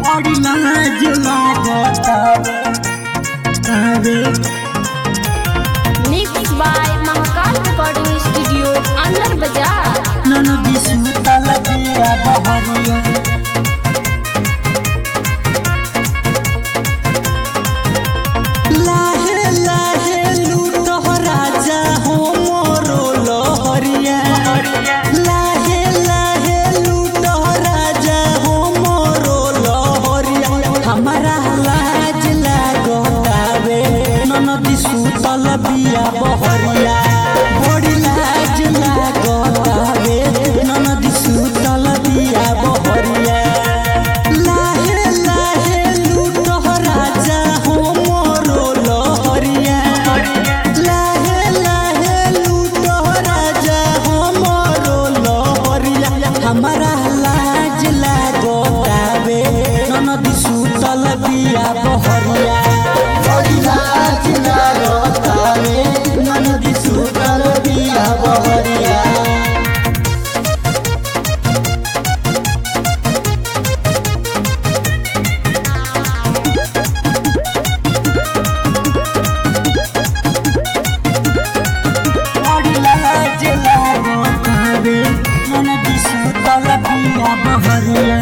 बड़ी लाज लागतावे तावे Mixed by Mahakal Recording Studio, Andhra Bazaar. ननदी सुतल बिया बहरिया लाहे लाहे लूटो राजा हो मोरो लहरिया लाहे लाहे लूटो राजा हो मोरो लहरिया हमारा लाज लागतावे ननदी सुतल बिया बहरिया बड़ी लाज लागतावे ननदी सुतल बिया बहरिया लाहे लाहे लूटो राजा हो मोरो लहरिया लाहे लाहे लूटो राजा हो मोरो लहरिया हमारा लाज लागतावे ननदी सुतल बिया बहरिया बड़ी लाज लागतावे ननदी सुतल बिया बहरिया बड़ी लाज लागतावे ननदी सुतल बिया बहरिया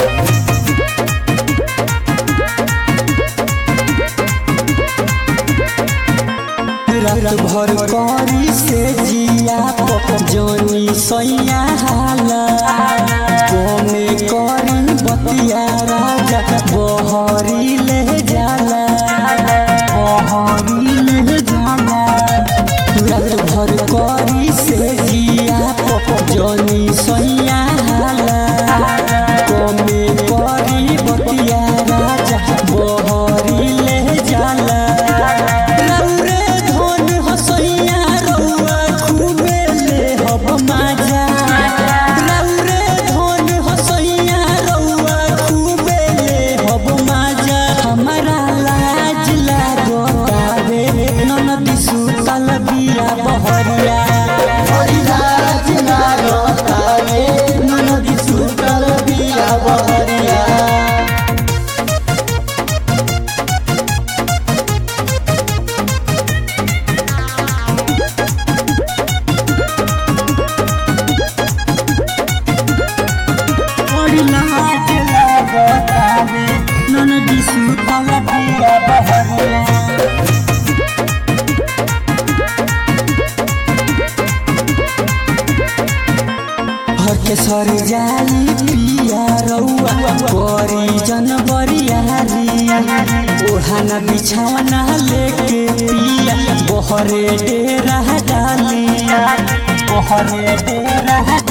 रात भर करी से जिया जोनी सैया हाला कोमे करी बतिया राजा बहरी ले जाला बहरी ले जाला रात भर करी से जिया जोनी सैया हाला कोमे करी बतिया राजा बहरी ले जाला रौरे धन हसैया रौआ खूबे ले हब माजा रौरे धन हसैया रौआ खूबे ले हब माजा हमारा लाज लागतावे ननदी सुतल बिया बहरिया बड़ी लाज लागतावे ननदी सुतल बिया बहरिया बड़ी लाज लागतावे ननदी सुतल बिया बहरिया हर के सर जाली पिया रौआ करी जनवरियारी ओढ़ाना बिछावना लेके पिया बहरे डेरा डाली बहरे डेरा